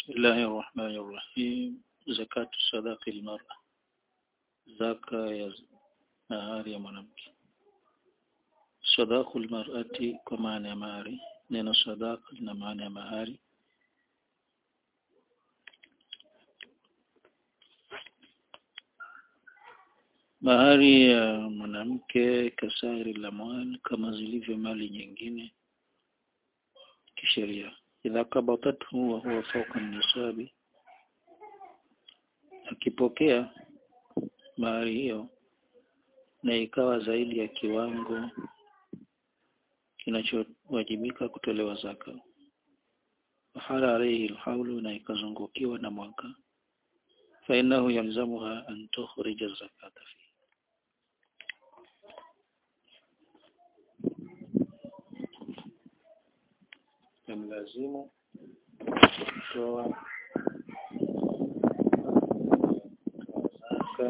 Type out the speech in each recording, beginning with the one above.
بسم الله الرحمن الرحيم زكاة صداق المرأة zaka ya mahari ya mwanamke sadaqul mar'ati kwa maana ya mahari neno sadaqa lina maana ya mahari mahari ya mwanamke kasairi la mwali kama zilivyo mali nyingine kisheria idha kabatatu wa huwa fawqa nisabi akipokea mahari hiyo na ikawa zaidi ya kiwango kinachowajibika kutolewa zaka hala alayhi alhaulu na ikazungukiwa na mwaka fainahu yalzamuha an tukhrija zakata fi yamlazimu kutoa zaka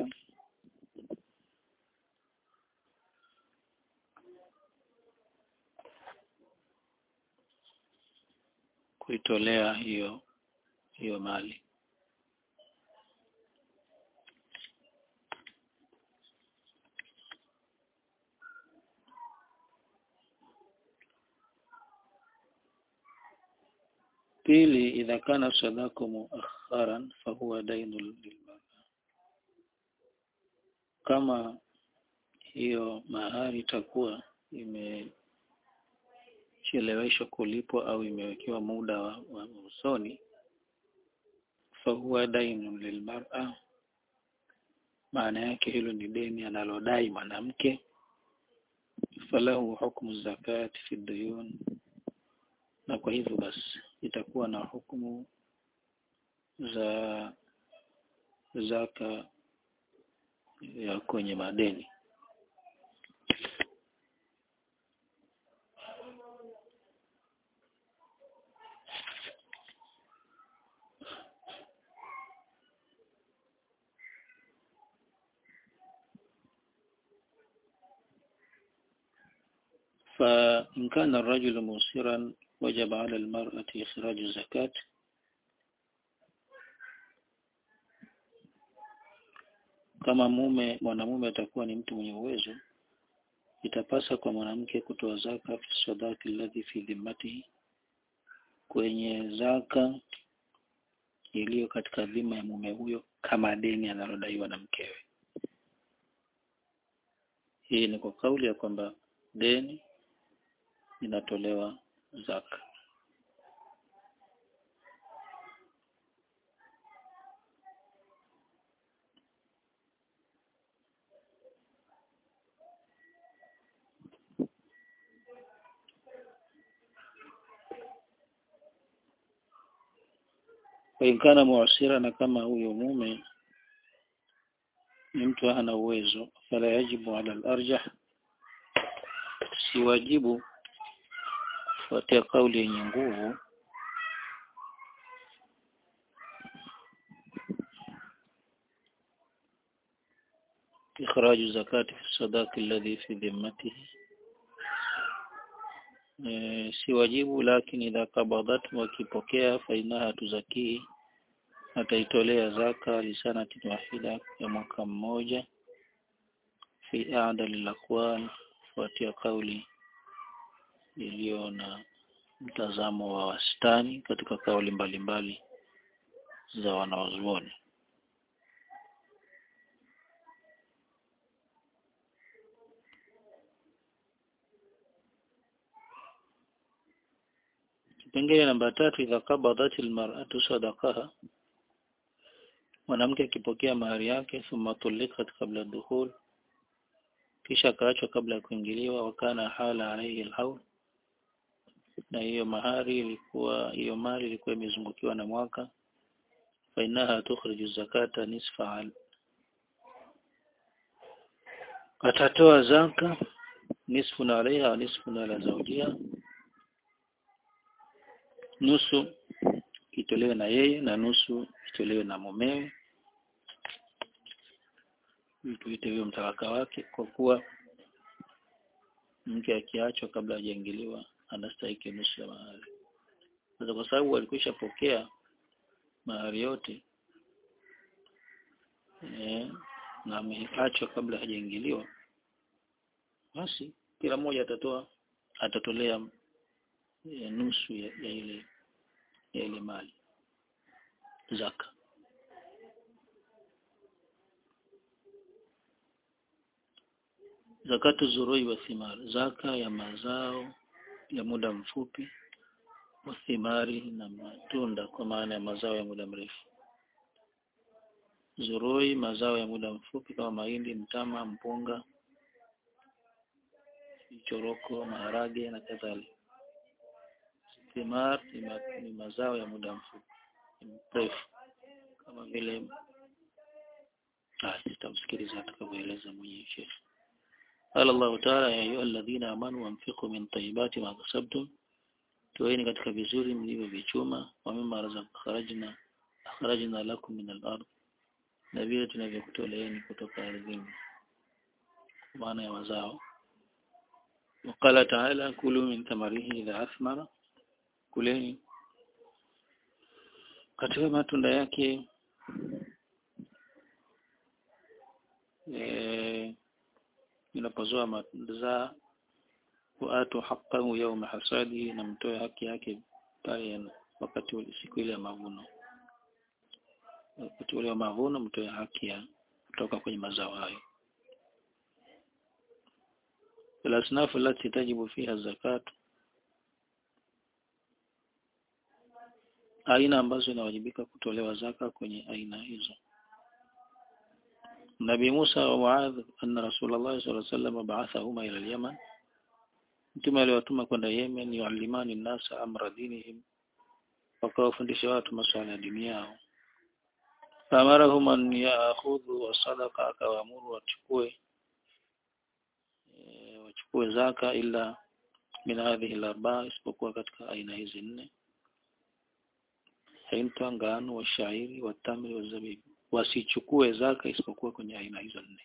kuitolea hiyo hiyo mali pili idha kana sadaku muakharan fahuwa dainu lilmara kama hiyo mahari itakuwa imecheleweshwa kulipwa au imewekewa muda wa, wa usoni fahuwa dainu lilmar'a maana yake hilo ni deni analodai mwanamke falahu hukmu zakati fi duyun na kwa hivyo basi itakuwa na hukumu za zaka ya kwenye madeni فإن كان الرجل موسرا وجب على المرأة إخراج الزكاة kama mume mwanamume atakuwa ni mtu mwenye uwezo itapasa kwa mwanamke kutoa zaka fi sadaki alladhi fi dhimmatihi kwenye zaka iliyo katika dhima ya mume huyo kama deni analodaiwa na mkewe hii ni kwa kauli ya kwamba deni linatolewa zaka kana muasira na kama huyo mume ni mtu hana uwezo fala yajibu ala al-arjah si wajibu kufuatia kauli yenye nguvu إخراج زكاة في الصداق الذي في ذمته si wajibu lakini idha kabadat wakipokea fainaha tuzakii ataitolea zaka lisanatin wahida ya mwaka mmoja fi adal al fuatia kauli iliyo na mtazamo wa wastani katika kauli mbalimbali za wanawazuoni kipengele namba tatu idha qabadat almar'atu sadaqaha mwanamke akipokea mahari yake thumma tulikat kabla dukhul kisha kaachwa kabla ya kuingiliwa wakana hala alayhi alhawl na hiyo mahari ilikuwa hiyo mali ilikuwa imezungukiwa na mwaka fainaha tukhriju zakata nisfa al atatoa zaka nisfu na alaiha nisfu na ala zawjiha nusu itolewe na yeye na nusu itolewe na mumewe tuite huyo mtalaka wake kwa kuwa mke akiachwa kabla hajaingiliwa anastahili nusu ya mahari sasa kwa sababu alikwisha pokea mahari yote e, na ameachwa kabla hajaingiliwa basi kila mmoja atatoa atatolea e, nusu ya, ya ile ya ile mali zaka zakatu zurui wa thimar zaka ya mazao ya muda mfupi wa thimari na matunda kwa maana ya mazao ya muda mrefu zurui mazao ya muda mfupi kama mahindi mtama mpunga choroko maharage na kadhalika thimar ni, ma, ni mazao ya muda mfupi mrefu kama vile ah sitamsikiliza atakavyoeleza mwenyewe Sheikh قال الله تعالى يا أيها الذين آمنوا وانفقوا من طيبات ما كسبتم toeni katika vizuri mlivyovichuma wa mimma razaqnakharajna akhrajna lakum min al-ard na vile tunavyokutoleeni kutoka ardhini maana ya mazao وقال تعالى كلوا من ثمره إذا أثمر kuleni katika matunda yake eh inapozoa mazaa waatu haqqahu yawma hasadi na mtoe haki yake pale wakati ule siku ile ya mavuno wakati ule wa mavuno mtoe haki ya kutoka kwenye mazao hayo الأصناف التي تجب فيها الزكاة aina ambazo inawajibika kutolewa zaka kwenye aina hizo Nabi Musa wa Muadh anna Rasulullah sallallahu alaihi wasallam ba'athahuma ila al-Yaman Mtume aliwatuma kwenda Yemen yuallimani nasa amra dinihim wakawafundisha watu masuala ya dini yao Famarahum an ya'khudhu wa sadaqa akawaamuru wachukue e, wachukue zaka ila min hadhihi al-arba'a isipokuwa katika aina hizi nne hinta ngano wa shairi wa tamri wa zabibu wasichukue zaka isipokuwa kwenye aina hizo nne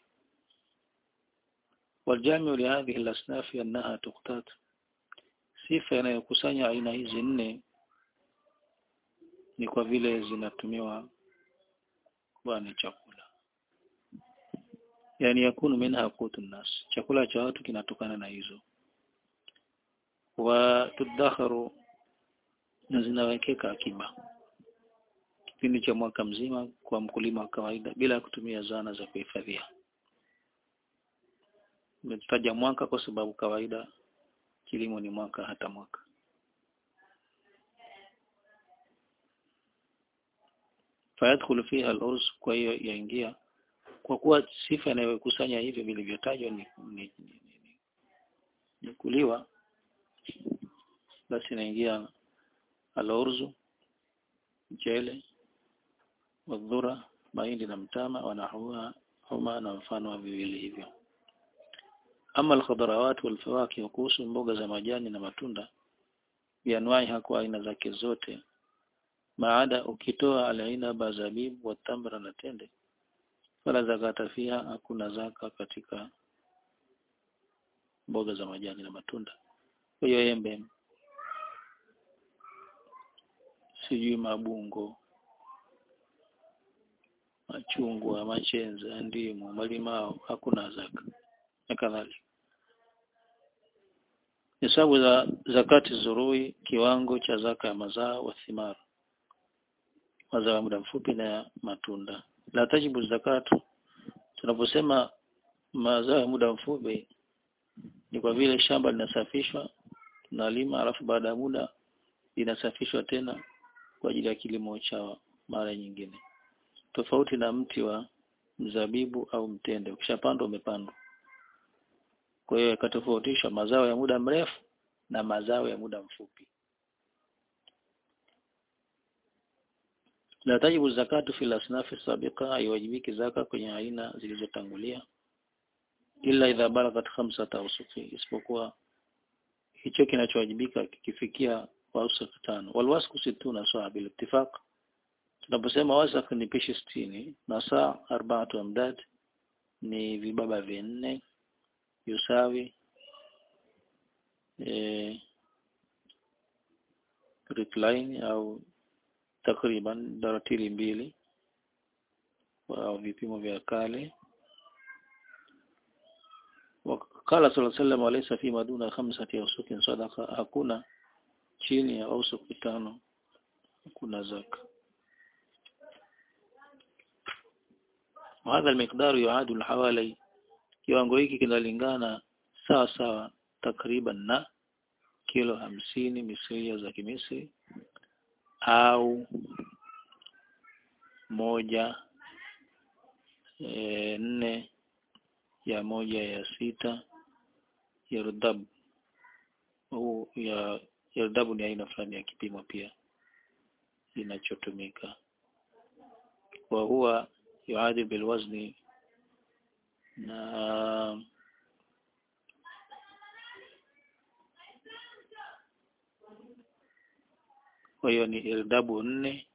waljamiu lihadhihi alasnaf annaha tuqtat sifa inayokusanya aina hizi nne ni kwa vile zinatumiwa kuwa ni chakula yani yakunu minha qutu nas chakula cha watu kinatokana na hizo wa tudakharu na zinawekeka akiba kipindi cha mwaka mzima kwa mkulima wa kawaida bila kutumia zana za kuhifadhia. Nimetaja mwaka kwa sababu kawaida kilimo ni mwaka hata mwaka. Fayadkhulu fiha al-urs kwa hiyo yaingia kwa kuwa sifa inayokusanya hivyo vilivyotajwa ni, ni, ni, ni, ni kuliwa basi inaingia al-urzu mchele wadhura mahindi na mtama wanahua huma na mfano wa viwili hivyo ama alkhadarawat walfawakih kuhusu mboga za majani na matunda bianwai hakuwa aina zake zote maada ukitoa alaina zabibu wa tamra na tende wala zakata fiha hakuna zaka katika mboga za majani na matunda kwa hiyo embe sijui mabungo machungwa machenza ndimu malimao hakuna zaka na kadhalika hesabu za zakati zurui kiwango cha zaka ya mazao wa thimar mazao ya muda mfupi na matunda la tajibu zakatu tunaposema mazao ya muda mfupi ni kwa vile shamba linasafishwa tunalima alafu baada ya muda linasafishwa tena kwa ajili ya kilimo cha mara nyingine tofauti na mti wa mzabibu au mtende ukishapandwa umepandwa kwa hiyo yakatofautishwa mazao ya muda mrefu na mazao ya muda mfupi la tajibu zakatu fil asnafi sabiqa haiwajibiki zaka kwenye aina zilizotangulia ila idha balagat khamsata usuki isipokuwa hicho kinachowajibika kikifikia wasaq tano walwasku situna sawa bil ittifaq tunaposema wasaq ni pishi sitini na saa arbaatu amdad ni vibaba vinne yusawi e, recline au takriban daratili mbili au vipimo vya kale wakala sallallahu alaihi wasallam alaysa fi maduna khamsati awsukin sadaqa hakuna chini ya ausuki tano kuna zaka وهذا المقدار يعادل حوالي kiwango hiki kinalingana sawa sawa takriban na kilo hamsini misria za kimisri au moja e, nne ya moja ya sita ya rudabu huu ya ya rudabu ni aina fulani ya kipimo pia inachotumika wa huwa yuadil bilwazni na kwa hiyo ni irdabu nne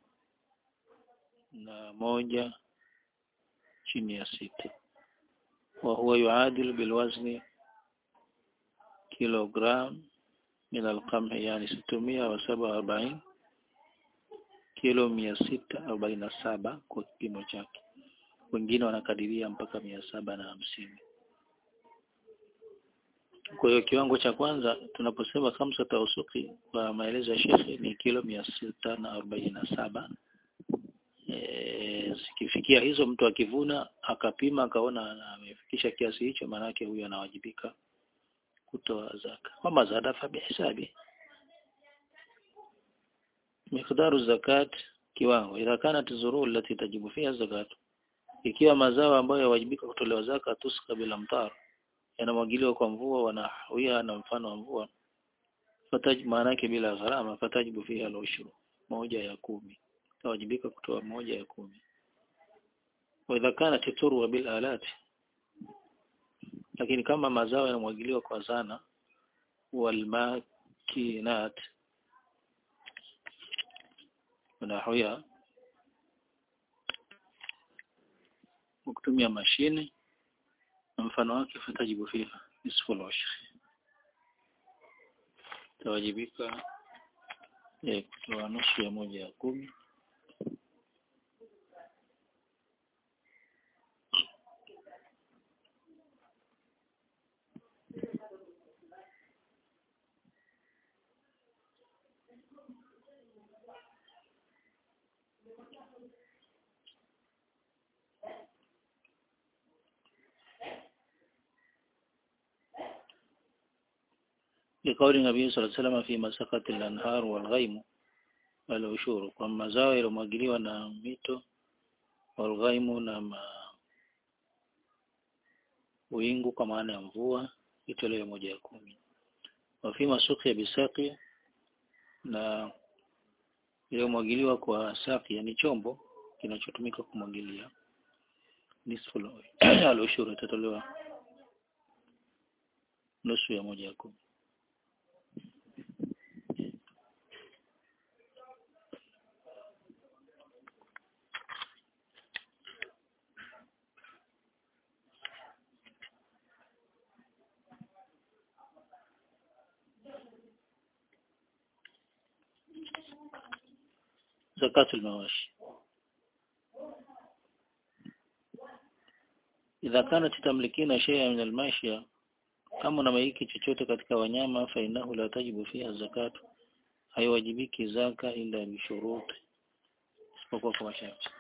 na moja chini ya sita wa huwa yuadil bilwazni kilogram min alqamhi yani situmia wa saba arobaini kilo mia sita arobaini na saba kwa kipimo chake wengine wanakadiria mpaka mia saba na hamsini kwa hiyo kiwango cha kwanza tunaposema khamsa tausuki kwa maelezo ya shekhe ni kilo mia sita na arobaini na saba e, zikifikia hizo mtu akivuna akapima akaona amefikisha kiasi hicho maanake huyo anawajibika kutoa zaka wama zada fa bihisabi miqdaru zakat kiwango idha kanat zuruu allati tajibu fiha zakat ikiwa mazao ambayo yawajibika kutolewa zaka tuska bila mtar yanamwagiliwa kwa mvua wanahawia na mfano wa mvua fataj maana yake bila gharama fatajibu fiha al-ushru moja ya kumi yawajibika kutoa moja ya kumi wa idha kanat turwa bil alat lakini kama mazao yanamwagiliwa kwa zana wal makinat wanahawia kutumia mashine na mfano wake fatajibu fiha nisfu al-ushr tawajibika eh, kutoa nusu ya moja ya kumi لقول النبي صلى الله عليه وسلم فيما سقط الأنهار والغيم والعشور kwa mazao yaliyomwagiliwa na mito walghaimu na ma... wingu kwa maana ya mvua itolewe moja ya kumi wafima suki ya bisaki na iliyomwagiliwa kwa saki yani chombo kinachotumika kumwagilia nisfu al-ushur itatolewa nusu ya moja ya kumi زكاة المواشي إذا كانت تملكين شيئا من الماشية kama unamiliki chochote katika wanyama fa innahu la tajibu fiha zakatu haiwajibiki zaka ila bishuruti isipokuwa kwa masharti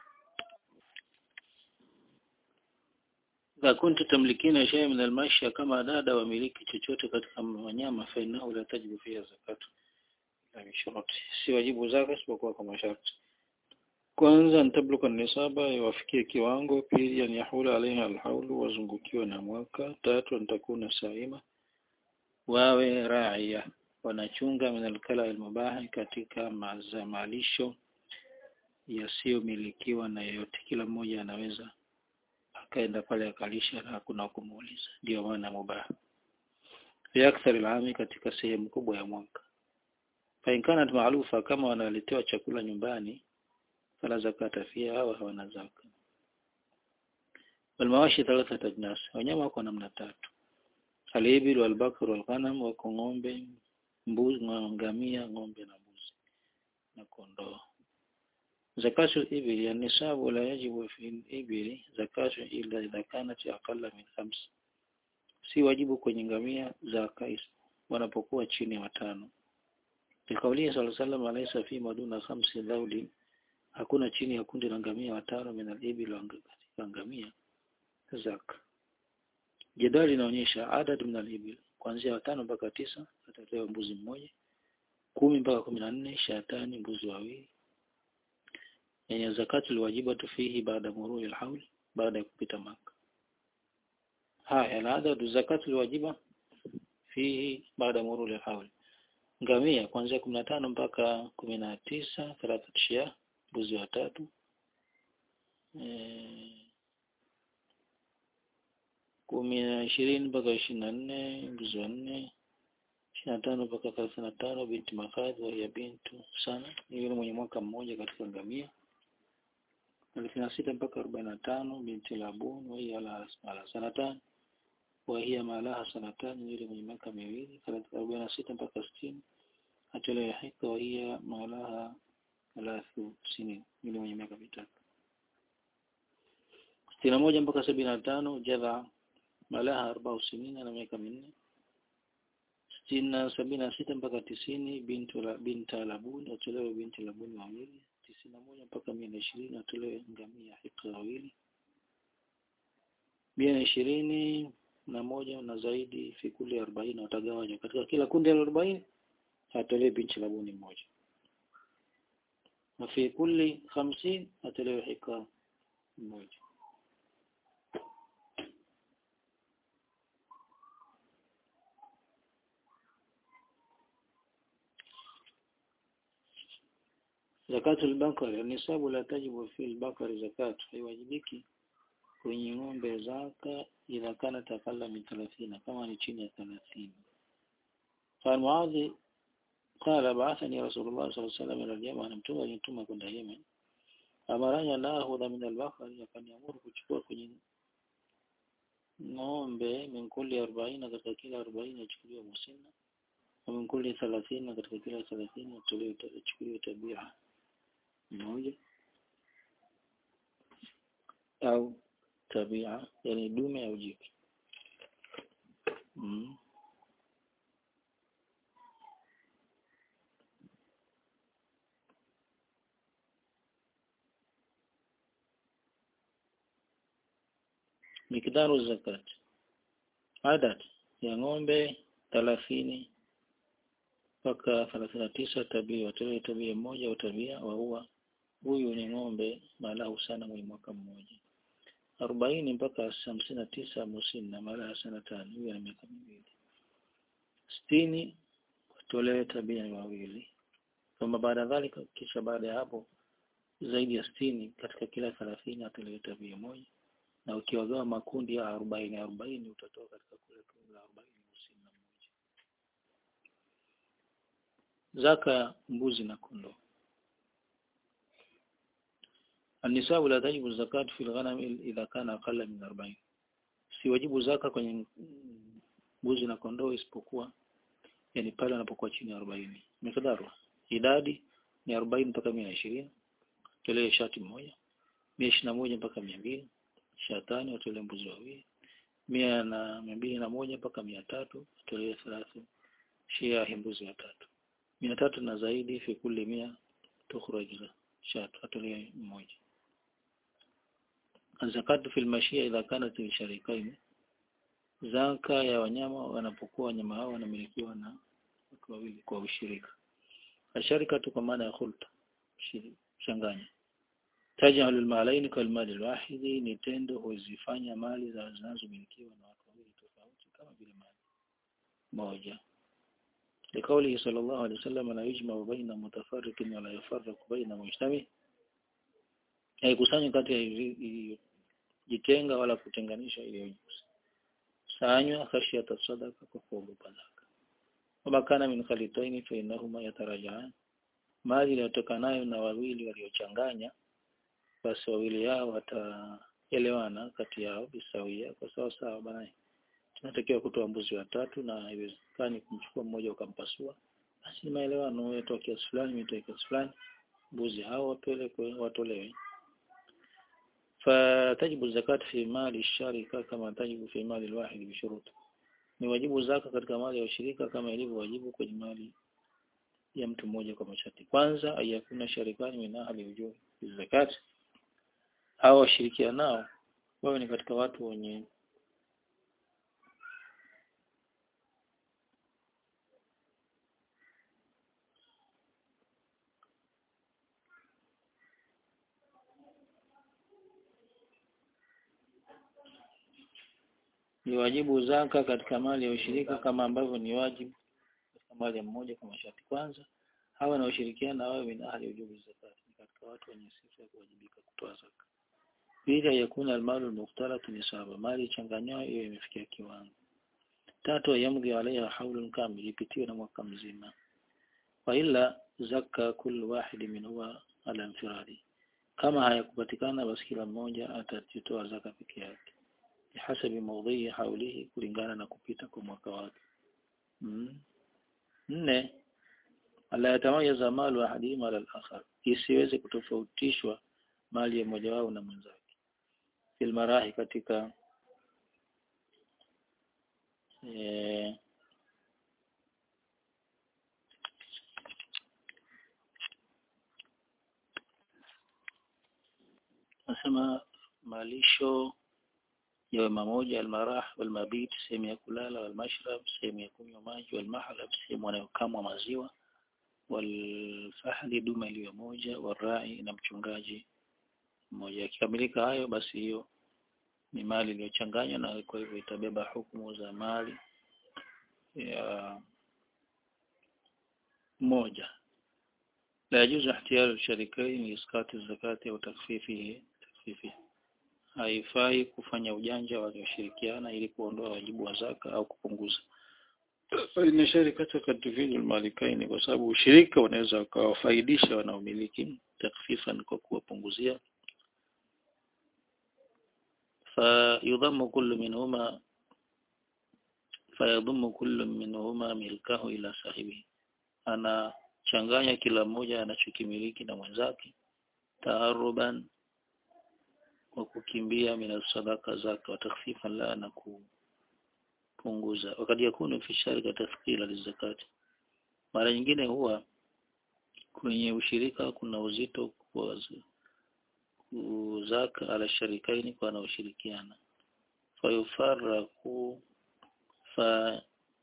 idha kuntu tamlikina shay'an min almashya kama dada wamiliki chochote katika wanyama fa innahu la tajibu fiha zakatu ila bishuruti si wajibu zaka isipokuwa kwa masharti kwanza ntabluka nisaba yawafikie kiwango pili an yahula alaiha alhaulu wazungukiwa na mwaka tatu nitakuna saima wawe raia wanachunga min alkala almubahi katika mazamalisho yasiyomilikiwa na yeyote kila mmoja anaweza akaenda pale akalisha na hakuna kumuuliza ndio maana mubaha fi akthar alami katika sehemu kubwa ya mwaka fa in kanat maalufa kama wanaletewa chakula nyumbani fala zakata fiha hawa hawana zaka walmawashi thalathat ajnas wanyama wako namna tatu alibil walbakar walghanam wako ng'ombe mbuzi ngamia ng'ombe na mbuzi na kondoo zakatu al-ibli an-nisabu la yajibu fi al-ibli zakatu illa idha kanat aqalla min khams si wajibu kwenye ngamia zaka wanapokuwa chini ya watano Likaulia sallallahu alaihi wasallam alaysa fi maduna khamsi laudi hakuna chini ya kundi la ngamia watano min al-ibil katika ngamia zaka Jedwali linaonyesha adad min al-ibil kuanzia watano mpaka tisa atatoa mbuzi mmoja kumi mpaka kumi na nne shatani mbuzi wawili yenye zakati liwajibatu fihi baada murui alhaul baada ya kupita maka haya aladadu zakati liwajiba fihi baada murui alhaul ngamia kuanzia kumi na tano mpaka kumi na tisa thelathatu shia mbuzi watatu e, kumi na ishirini mpaka ishirini na nne mbuzi wanne ishirini na tano mpaka thelathini na tano binti makadhi ya bintu sana ni yule mwenye mwaka mmoja katika ngamia thelathini na sita mpaka arobaini na tano binti labun wahiya ala sanatan wahiya malaha sanatan yule mwenye miaka miwili arobaini na sita mpaka sitini atolewe hika wahiya malaha thalathu sinin yule mwenye miaka mitatu sitini na moja mpaka sabini na tano jadha malaha arbau sinina na miaka minne sitini na sabini na sita mpaka tisini bintu la binta labuni watolewe binti labuni wawili tisini na moja mpaka mia na ishirini watolewe ngamia hika wawili mia na ishirini na moja na zaidi fikuli arobaini watagawanywa katika kila kundi la arobaini atolewe binti labuni mmoja na fi kulli hamsini atolewe hika mmoja zakatu al-bakari nisabu la tajibu fi al-bakari zakatu haiwajibiki kwenye ng'ombe zaka idha kana takalla min 30 kama ni chini ya 30 قال معاذ قال بعثني رسول الله صلى الله عليه وسلم الى اليمن anamtuma nituma kwenda Yemen amaranya naahudha min al-bakari akaniamuru kuchukua kwenye ng'ombe min kulli 40 katika kila 40 achukuliwe musinna na min kulli 30 katika kila 30 atolewe achukuliwe tabia mmoja au tabia yani dume au jike mm. mikdaru zakat adad ya ng'ombe thelathini mpaka thelathini na tisa tabia watolewe tabia mmoja au tabia waua huyu ni ng'ombe malahu sana mwenye mwaka mmoja arobaini mpaka hamsini na tisa musina malaha sana tano huyu ana miaka miwili sitini watolewe tabia ni wawili kama baada dhalika kisha baada ya hapo zaidi ya sitini katika kila thelathini atolewe tabia moja na ukiwagawa makundi ya arobaini arobaini utatoa katika kule kundi la arobaini musina mmoja zaka mbuzi na kondoo النساء لا تجب الزكاة في الغنم إذا كان أقل من 40 si wajibu zaka kwenye mbuzi na kondoo isipokuwa yani pale anapokuwa chini ya 40 mikdaru idadi ni 40 mpaka 120 tolee shati moja 121 mpaka 200 shatani watolee mbuzi wawili mia na mbili na moja mpaka mia tatu tolee thelathini shia mbuzi watatu mia tatu na zaidi fi kulli mia tukhraj shatu atolee mmoja zakatu fil mashia idha kanat sharikain zaka ya wanyama wanapokuwa wanyama hao wanamilikiwa na watu wawili kwa ushirika asharika tu kwa maana ya khulta changanya taj'al al-malayn kal mali al-wahid ni tendo huzifanya mali za zinazomilikiwa na watu wawili tofauti kama vile mali moja لقوله صلى الله عليه وسلم لا يجمع بين متفرق ولا يفرق بين مجتمع haikusanywi kati ya jitenga wala kutenganisha iliyosanywa khashiyata sadaka kwa kuogopa zaka wama kana min khalitaini fa innahuma yatarajaan mali inayotokanayo na wawili waliochanganya basi wawili yao wataelewana kati yao bisawia kwa sawa sawa bana tunatakiwa kutoa mbuzi watatu na haiwezekani kumchukua mmoja ukampasua basi ni maelewano wewe toa kiasi fulani mimi toa kiasi fulani mbuzi hao wapelekwe watolewe fatajibu zakat fi mali sharika kama tajibu fi mali alwahid bishurut ni wajibu zaka katika mali ya ushirika kama ilivyo wajibu kwenye mali ya mtu mmoja kwa masharti kwanza ayakuna sharikani min ahli ujuri zakat hao washirikianao wawe ni katika watu wenye ni wajibu zaka katika mali ya ushirika kama ambavyo ni wajibu katika mali ya mmoja kwa masharti kwanza hawa na ushirikiana wawe min ahli ujubi zakat ni katika watu wenye sifa ya kuwajibika kutoa zaka pili yakuna almalu almukhtalatu nisaba mali changanywa hiyo imefikia kiwango tatu yamdhi alaiha haulun kamil ipitiwe na mwaka mzima wa ila zaka kullu wahidi minhuwa ala infiradi kama hayakupatikana basi kila mmoja atatoa zaka peke yake bihasabi mawdhi haulihi kulingana na kupita kwa mwaka wake mm. nne ala yatamayaza malu ahadihima ala al-akhar isiweze kutofautishwa mali ya mmoja wao na mwenzake fil marahi katika eh, nasema malisho yawe mamoja almarah walmabit sehemu ya kulala walmashrab sehemu ya kunywa maji walmahlab sehemu wanayokamwa maziwa walfahli dume iliyo moja warai na mchungaji mmoja akikamilika hayo basi hiyo ni mali iliyochanganywa na kwa hivyo itabeba hukumu za mali ya moja la yajuzu ihtiyalu sharikain iskati zakati au takfifi takfifi haifai kufanya ujanja walioshirikiana ili kuondoa wajibu wa zaka au kupunguza ina sharikata katufidu almalikaini kwa sababu ushirika unaweza ukawafaidisha wanaomiliki takfifan kwa kuwapunguzia فيضم كل منهما فيضم كل منهما ملكه إلى صاحبه أنا changanya kila mmoja anachokimiliki na mwenzake taaruban wa kukimbia min sadaka zaka watakhfifan la na kupunguza wakati yakunu fi sharika tathqila lizakati mara nyingine huwa kwenye ushirika kuna uzito kwa zaka ala sharikaini kwa wanaoshirikiana fayufaraku fa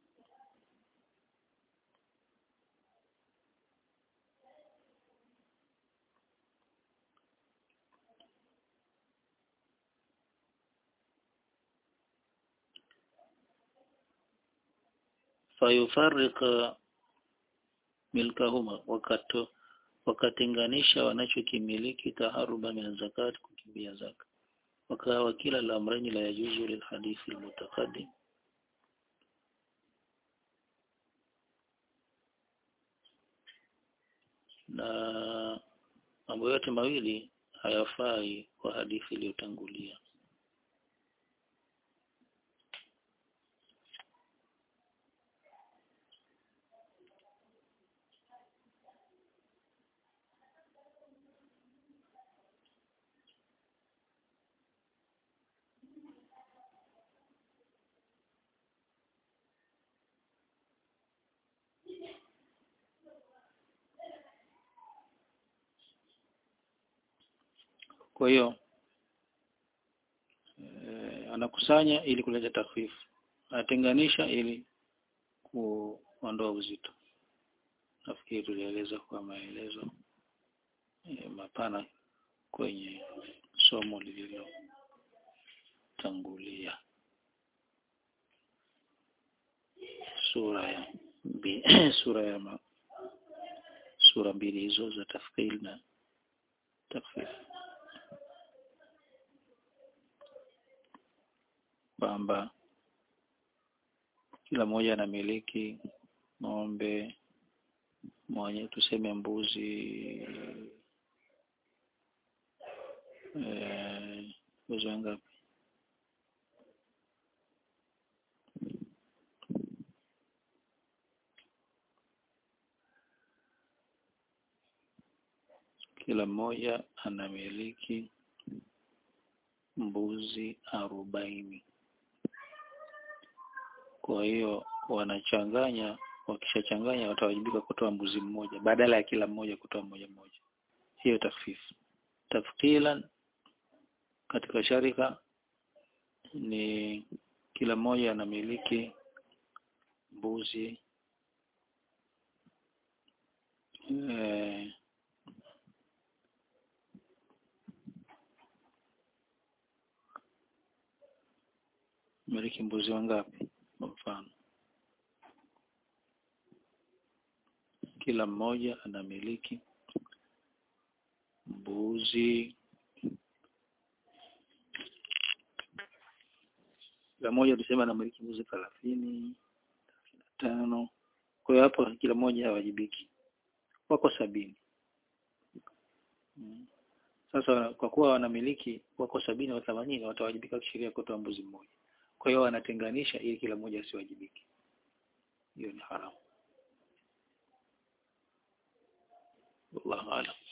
fayufarika milkahuma wakato wakatenganisha wanachokimiliki taharuba min zakat kukimbia zaka wakawa kila la amrani la yajuzu lil hadithi almutaqaddim na mambo yote mawili hayafai kwa hadithi iliyotangulia kwa hiyo e, anakusanya ili kuleta takfifu anatenganisha ili kuondoa uzito nafikiri tulieleza kwa maelezo e, mapana kwenye somo lililotangulia sura ya mbi, sura ya ma, sura mbili hizo za tafkil na takfif kwamba kila mmoja anamiliki ng'ombe mwenye tuseme mbuzi mbuzi wangapi kila mmoja anamiliki mbuzi arobaini kwa hiyo wanachanganya wakishachanganya watawajibika kutoa mbuzi mmoja badala ya kila mmoja kutoa mmoja mmoja hiyo takfifu tafkilan katika sharika ni kila mmoja anamiliki mbuzi eh, miliki mbuzi wangapi kwa mfano kila mmoja anamiliki mbuzi kila mmoja tuseme anamiliki mbuzi thelathini tano kwa hiyo hapo kila mmoja hawajibiki wako sabini mm. sasa kwa kuwa wanamiliki wako sabini au themanini watawajibika kisheria kutoa mbuzi mmoja kwa hiyo wanatenganisha ili kila mmoja asiwajibike hiyo ni haramu wallahu a'lam